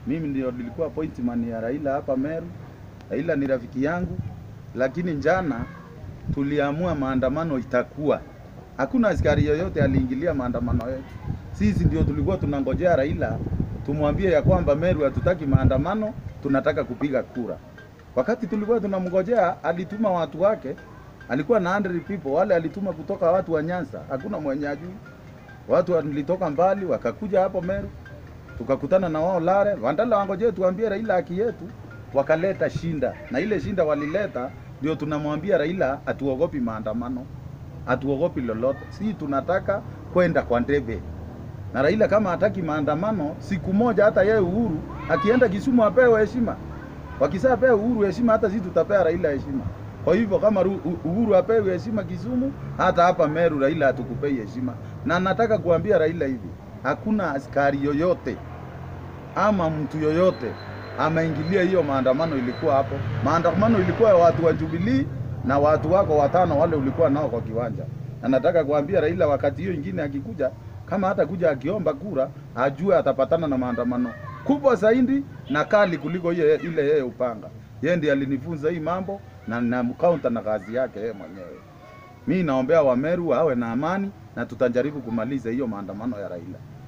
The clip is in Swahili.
Mimi ndio nilikuwa appointment ya Raila hapa Meru. Raila ni rafiki yangu, lakini jana tuliamua maandamano itakuwa. Hakuna askari yoyote aliingilia maandamano yetu. Sisi ndio tulikuwa tunangojea Raila tumwambie ya kwamba Meru hatutaki maandamano, tunataka kupiga kura. Wakati tulikuwa tunamngojea, alituma watu wake, alikuwa na 100 people, wale alituma kutoka watu wa Nyanza, hakuna mwenye ajui. Watu walitoka mbali wakakuja hapo Meru, tukakutana na wao Lare, wandala wangojee tuambie Raila haki yetu, wakaleta shinda, na ile shinda walileta ndio tunamwambia Raila atuogopi maandamano, atuogopi lolote, si tunataka kwenda kwa ndebe na Raila kama hataki maandamano, siku moja hata yeye Uhuru akienda Kisumu apewe heshima. Wakisapea Uhuru heshima, hata sisi tutapea Raila heshima. Kwa hivyo kama Ru- U- Uhuru apewe heshima Kisumu, hata hapa Meru Raila hatukupei heshima. Na nataka kuambia Raila hivi, hakuna askari yoyote ama mtu yoyote ameingilia hiyo maandamano. Ilikuwa hapo maandamano, ilikuwa ya watu wa Jubilee na watu wako watano wale ulikuwa nao kwa kiwanja, na nataka kuambia Raila wakati hiyo ingine akikuja, kama hata kuja akiomba kura, ajue atapatana na maandamano kubwa zaidi na kali kuliko ile ile yeye upanga. Yeye ndiye alinifunza hii mambo na namkaunta na kazi yake yeye mwenyewe. Mi naombea Wameru awe na amani na tutajaribu kumaliza hiyo maandamano ya Raila.